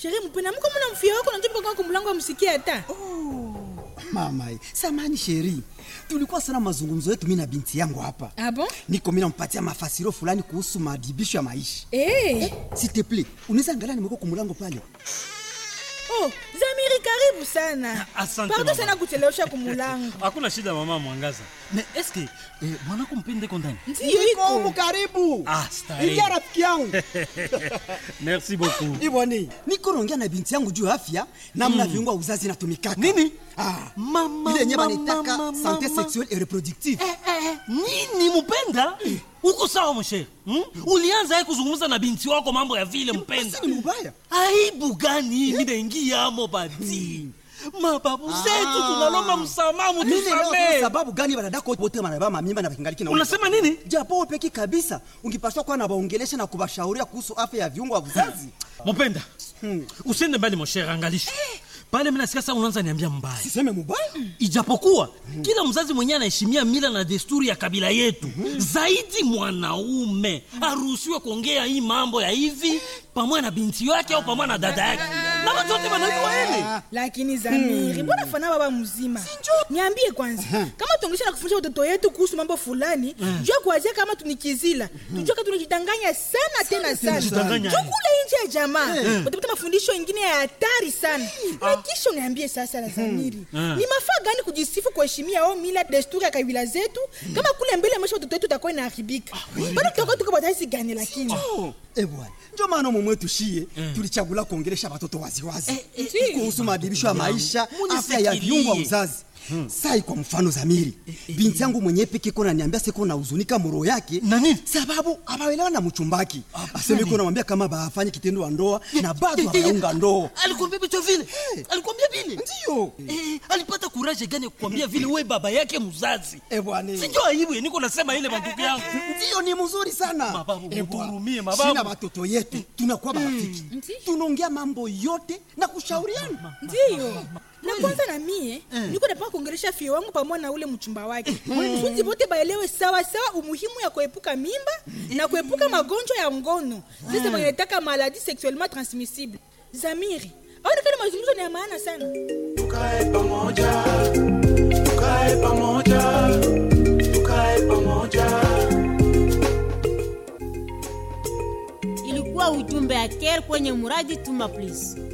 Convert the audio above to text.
Sheri mpenda mko mna mfia wako na njoo kwa mlango amsikie hata. mama samani sheri tulikuwa sana mazungumzo yetu mi na binti yangu hapa Ah bon? niko mi nampatia mafasiro fulani kuhusu madibisho ya maisha Eh. s'il te plaît unaweza angalia nimeko kumulango pale Oh, Zamiri karibu sana. Asante, Pardon mama. sana kuchelewesha kumulango. hakuna shida mama mwangaza me eske eh, mwanako mpende kondani Ndio Niko humu iko. karibu Ah, starehe. ingia rafiki yangu merci beaucoup iboni niko naongea na binti yangu juu ya afya namna viungo ya uzazi inatumikaka Nini? ah. Mama, ile yenye mama, banaitaka mama, sante mama. sexuelle et reproductive Eh, eh, nini mpenda uko sawa mshere hmm? ulianza ye kuzungumza na binti wako mambo ya vile mpenda Basi ni mubaya aibu gani minaingiamo bati mababu zetu tunalomba msamaha Mimi leo mutusamee sababu gani wanadako wote wanabeba mamimba na kingaliki na unasema nini japo peki kabisa ungipaswa kuwa na waongelesha na kubashauria kuhusu afya ya viungo vya uzazi mupenda usiende mbali moshere angalisha pale minasikia saa unaanza niambia mbaya siseme mubaya ijapokuwa kila mzazi mwenyewe anaheshimia mila na desturi ya kabila yetu zaidi mwanaume aruhusiwe kuongea hii mambo ya hivi pamoja na binti yake au pamoja na dada yake na watu wote wanajua hili Lakini Zamiri, mbona fana baba mzima? Niambie kwanza, kama tuongesha na kufundisha watoto yetu kuhusu mambo fulani, jua kuanzia kama tunikizila. Tujue kama tunajidanganya sana tena sana. tunajidanganya. Jua kule nje ya jamaa. Utapata mafundisho mengine ya hatari sana. Na kisha uniambie sasa la Zamiri. Ni mafaa gani kujisifu kuheshimia au mila desturi ya kabila zetu kama kule mbele maisha watoto wetu utakuwa inaharibika. Bado tutakuwa tuko bataisi gani lakini? Eh bwana, ndio maana mumwe tushie tulichagula kuongelesha watoto waziwazi kuhusu maadibisho ya maisha, afya ya viungo vya uzazi. Sai kwa mfano Zamiri, binti yangu mwenyewe peke kona niambia siko na huzunika muro yake Na nini? sababu abaelewa na mchumbaki. Aseme iko namwambia kama bafanye kitendo wa ndoa na bado hawaunga ndoa. alikwambia vitu vile alikwambia vile Ndio. Eh, alipata kuraje gani ya kukwambia vile we baba yake mzazi Eh bwana. sinjo aibu ye, niko nasema ile mandugu yangu Ndio ni mzuri sana. Mababu, Eh, bwana. muhurumie, mababu. Sina watoto yetu tunakuwa marafiki. Tunaongea mambo yote na kushauriana. ndiyo na kwanza na mie niko napaka kuongelesha fie wangu pamoja na ule mchumba wake kusudi bote baelewe sawa sawa umuhimu ya kuepuka mimba na kuepuka magonjwa ya ngono sasa wanataka maladi sexuellement transmissible zamiri aonekana mazungumzo ni ya maana sana tukae pamoja tukae pamoja tukae pamoja ilikuwa ujumbe ya care kwenye muradi tuma please